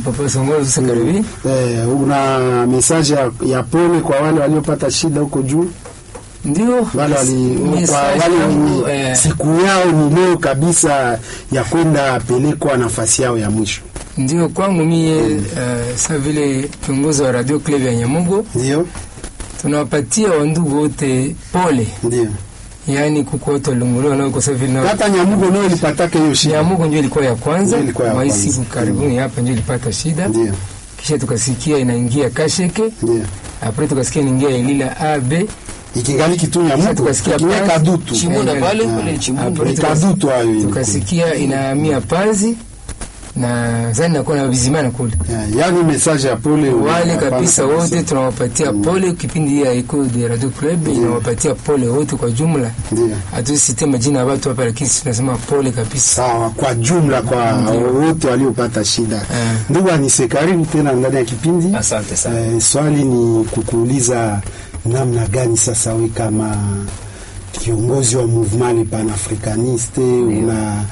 Papa Songolo sasa karibi. Eh, una message ya, ya pole kwa wale waliopata shida huko juu, Ndio. wale wali, message kwa wale yangu, wenye eh, siku yao ni leo kabisa ya kwenda pelekwa nafasi yao ya mwisho. ndio kwangu mie eh, sa vile kiongozi wa Radio Club ya Nyamugo Ndio, tunawapatia wandugu wote pole, ndio. yaani kuko watu walunguliwa nao kwa sababu vile nao Hata Nyamugo nao ilipataka hiyo shida. Nyamugo ndio ilikuwa ya kwanza, Ndio ilikuwa ya mwa hii kwanza. siku karibuni hapa ndio ilipata shida, Ndio, kisha tukasikia inaingia Kasheke, ndio. apre tukasikia inaingia Elila AB, Ikingali kitu kisha Nyamugo, tukasikia ikiweka Panzi, dutu. Chimunda Eh, pale ah, pale ni Chimunda. apre Ni tukas- kadutu hayo ilikuwa. tukasikia inahamia Panzi na zani nakuwa na vizimana kule Eh, Yaani message ya pole wale hapana kabisa wote tunawapatia pole. Kipindi hii ya Eco de Radio Club inawapatia pole wote kwa jumla, Ndio. hatusite majina ya watu hapa, lakini tunasema pole kabisa. Sawa, kwa jumla kwa wote waliopata shida. Eh. Ndugu Anise, karibu tena ndani ya kipindi. Asante sana. Eh, swali ni kukuuliza namna gani sasa we kama kiongozi wa mouvement panafricaniste una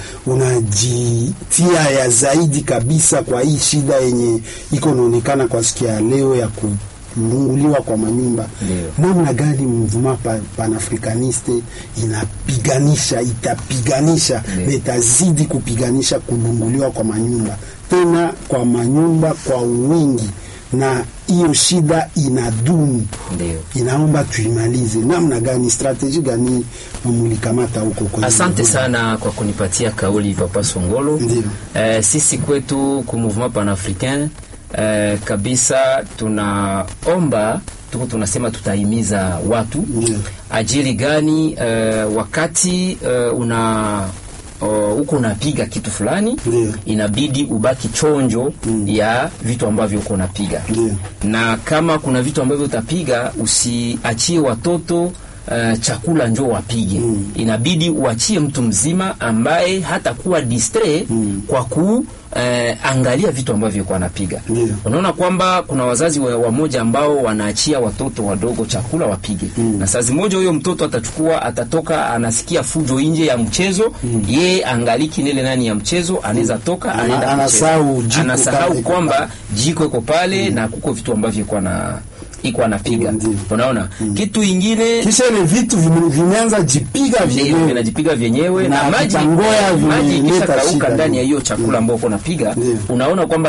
unajitia ya zaidi kabisa kwa hii shida yenye iko naonekana kwa siku ya leo ya kulunguliwa kwa manyumba. Ndio. Namna gani mouvement pa, panafricaniste inapiganisha itapiganisha Ndio. na itazidi kupiganisha kulunguliwa kwa manyumba tena kwa manyumba kwa wingi, na hiyo shida inadumu Ndio. inaomba tuimalize. Namna gani, strateji gani mumulikamata huko kwenye Asante mgogoro? sana kwa kunipatia kauli Papa Songolo. Ndio. Eh, sisi kwetu ku mouvement panafricain eh, kabisa tunaomba tuko tunasema tutahimiza watu Ndio. ajili gani eh, wakati eh, una uh, huko unapiga kitu fulani Ndio. inabidi ubaki chonjo ya vitu ambavyo uko unapiga Ndio. na kama kuna vitu ambavyo utapiga usiachie watoto uh, chakula njo wapige Mm. inabidi uachie mtu mzima ambaye hatakuwa distre Mm. kwa ku eh, angalia vitu ambavyo kwa anapiga Ndio. unaona kwamba kuna wazazi wa- wamoja ambao wanaachia watoto wadogo chakula wapige Mm. na saa zimoja huyo mtoto atachukua atatoka anasikia fujo nje ya mchezo yeye angaliki nile nani ya mchezo anaweza toka Ana- anaenda anasahau kucheza. jiko anasahau pale iko kwamba jiko iko pale na kuko vitu ambavyo iko na iko anapiga Ndio. unaona kitu ingine kisha ile vitu vime- vimeanza jipiga vyenyewe vyenyewe vinajipiga vyenyewe Na na maji vitangoya maji vimeleta ikisha kauka shida. ndani ya hiyo chakula ambao uko napiga Ndio. unaona kwamba